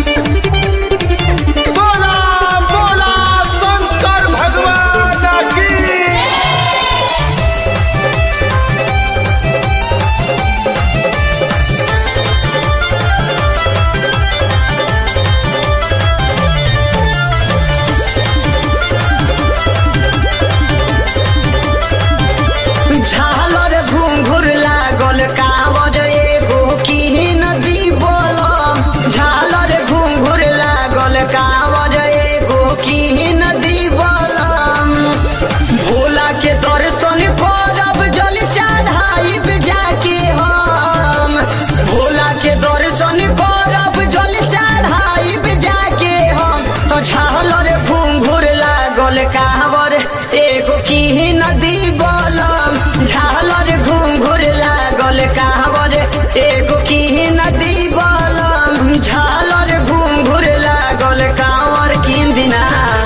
बोला बोला शंकर भगवान की झालर घुंघुर लागल कावर एगो की नदी बोलम झालर घुंघुर लागल कावर एगो की नदी बोलम भोला के दर्शन करब जल चढ़ाइब जाके हम भोला के दर्शन करब जल चढ़ाइब जाके हम तो झालर घुंघुर लागल कावर एगो की नदी बोलम झालर घुंघुर लागल कावर एगो की नदी बोलम झालर घुंघुर लागल कावर किन दिना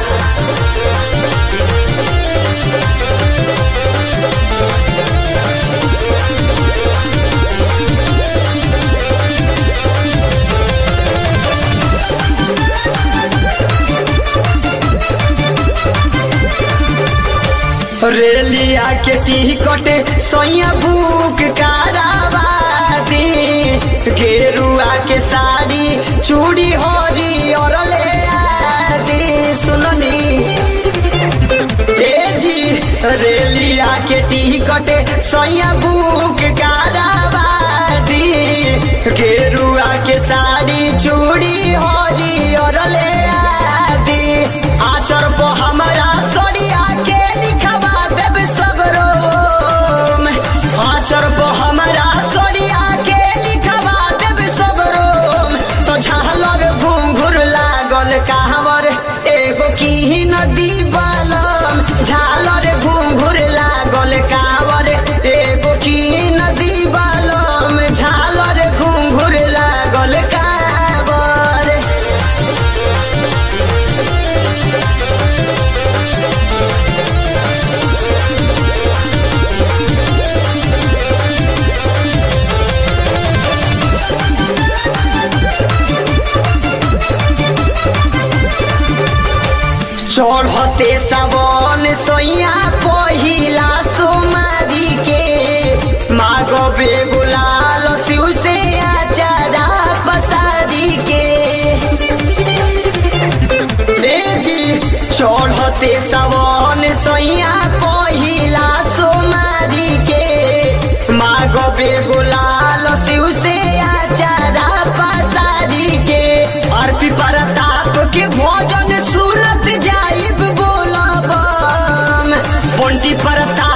रेलिया के टिकट सैया बुक कराबादी गेरुआ के साड़ी चूड़ी हरी और ले आदि सुननी ए जी रेलिया के टिकट सैया बुक कराबादी गेरुआ के साड़ी चूड़ी हरी और ले आदि आचर पो हमरा सड़िया के लिखवा देब सगरो आचर पो हमरा सड़िया के लिखवा देब सगरो तो झालर घुंघुर लागल कहवर एगो की नदी बालम झालर घुंघुर लागल कावर एगो की नदी बालम झालर घुंघुर लागल कावर चढ़ते सावन सोइया पहिला सोमारी के मागो बेगुलाल शिव से आचारा पसारी के ए जी चढ़ते सावन सोइया पहिला सोमारी के मागो बेगुलाल शिव से आचारा पसारी के अर्पी परताप के भोजन सुनत जाइब बोलब बंटी परताप